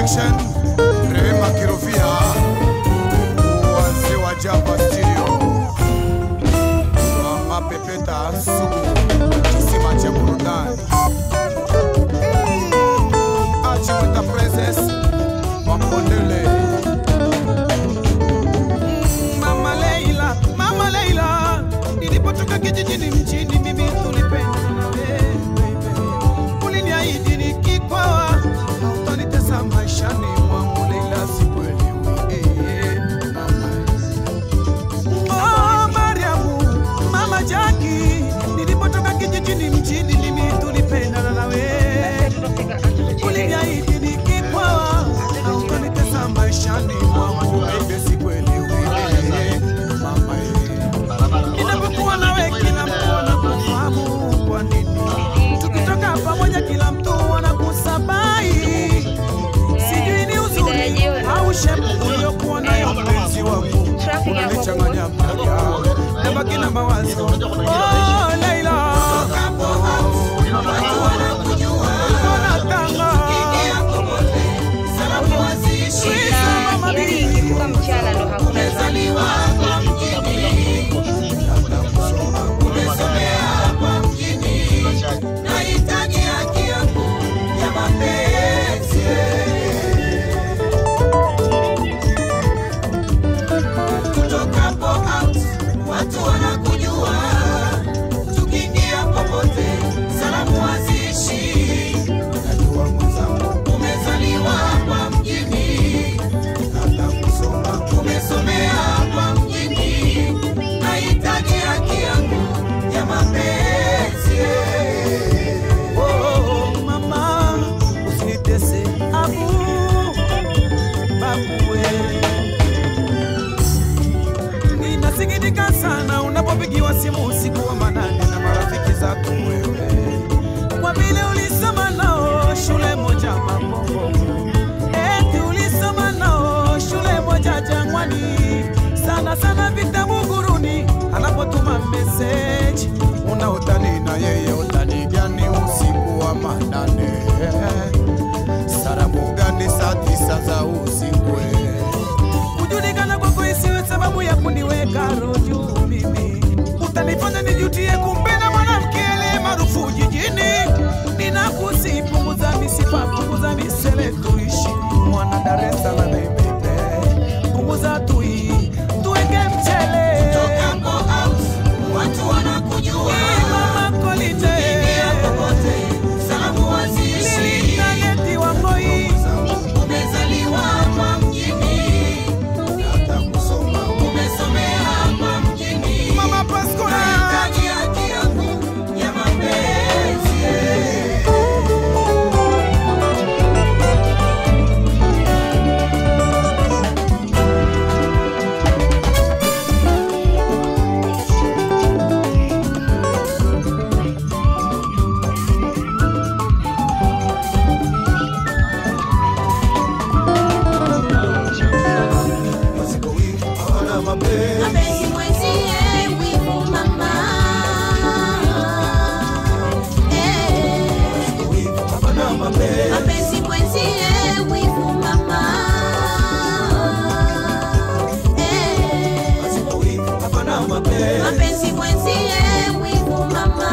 Connection, Rehema Kirofia, wazee wa Jamba Studio, wa mapepeta sugu, kisima cha burudani, Achimwita Princess, Mapondele. Mama Leila, Mama Leila, nilipotoka kijijini mjini mimi tulipenda na wewe. Uliniahidi nikikwawa hautanitesa maishani mwangu Leila, sikuelewi. Eh, mama. Oh, Mariamu, Mama Jackie, nilipotoka kijijini mjini mimi tulipendana na wewe. Uliniahidi nikikwawa hautanitesa maishani mwangu Leila, sikuelewi. Eh, mama, eh. Ninapokuwa nawe kila mtu anakufahamu kwa nini? Tukitoka pamoja kila mtu anakusabai. Sijui ni uzuri au shepu uliokuwa nayo mpenzi wangu, unanichanganya mtaja, nabaki na mawazo. Oh, Leila. Unatanga. Mama yani Bi. ikifika mchana ndo hakuna Nahitaji haki yangu ya mapenzi. Kutokapo out, watu wanakujua. Tukiingia popote, salamu haziishi. Najua mwenzangu, umezaliwa hapa mjini. Hata kusoma, umesomea hapa mjini. Nahitaji haki yangu ya mapenzi. Oh, mama, usinitese abu babue. Ninasikitika sana unapopigiwa simu usiku wa manane na marafiki zako wewe, kwa vile ulisoma nao shule moja Makongo, eti ulisoma nao shule moja Jangwani, sana sana vitabu guruni, anapotuma message una utani na yeye utani gani usiku wa manane sarabu gani saa tisa za usiku kujulikana kwako isiwe sababu ya kuniweka roho mimi utanifanya nijutie kumpenda mwanamke aliye maarufu jijini ninakusi punguza misifa punguza misele tuishi mwana Dar es Salaam baby punguza tui tuweke mchele Tokapo out, watu wanakujua. Eh, mama kolite Tukiingia popote, salamu haziishi. lilinageti wangoi Umezaliwa hapa mjini. Hata kusoma, umesomea hapa mjini. mama Pascola Nahitaji haki yangu ya mapenzi. Mapenzi mwenzie wivu mama Eh. Mapenzi mwenzie wivu mama Eh. Mapenzi mwenzie wivu mama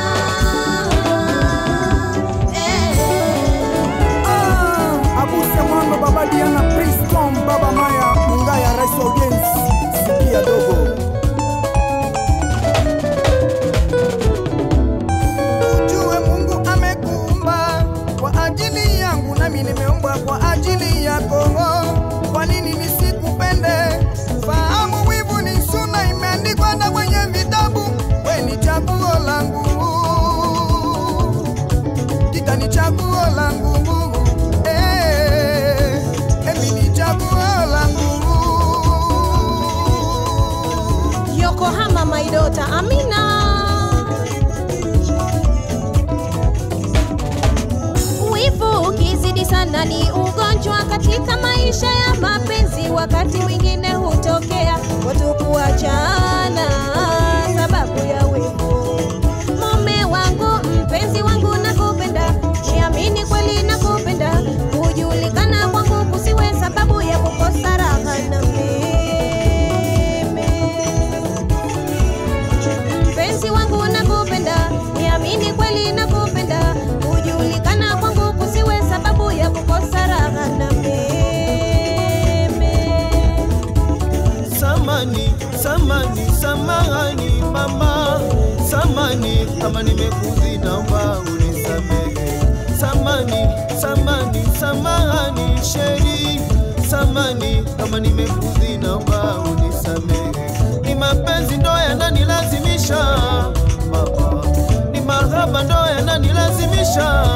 Eh. Abuse Mwando, Baba Diana, Priscom, Baba Maya, Mungaya, Rais wa Ujenzi, sikia dogo. Ujue Mungu amekuumba kwa ajili yangu, nami nimeumbwa kwa ajili yako. Kwa nini nisikupende? Fahamu wivu ni suna, imeandikwa na kwenye vitabu. We ni chaguo langu Tita ni chaguo langu Eh, Emi ni chaguo langu Yokohama my daughter Amina Wivu ukizidi sana ni ugonjwa katika maisha ya mapenzi, wakati mwingine hutokea watu kuachana sababu ya wivu. Mume wangu, mpenzi wangu, nakupenda, niamini kweli nakupenda, hujulikana kwangu samani samani sheri samani kama nimekudhi naomba unisamehe ni mapenzi ndo yananilazimisha baba ni mahaba ndo yananilazimisha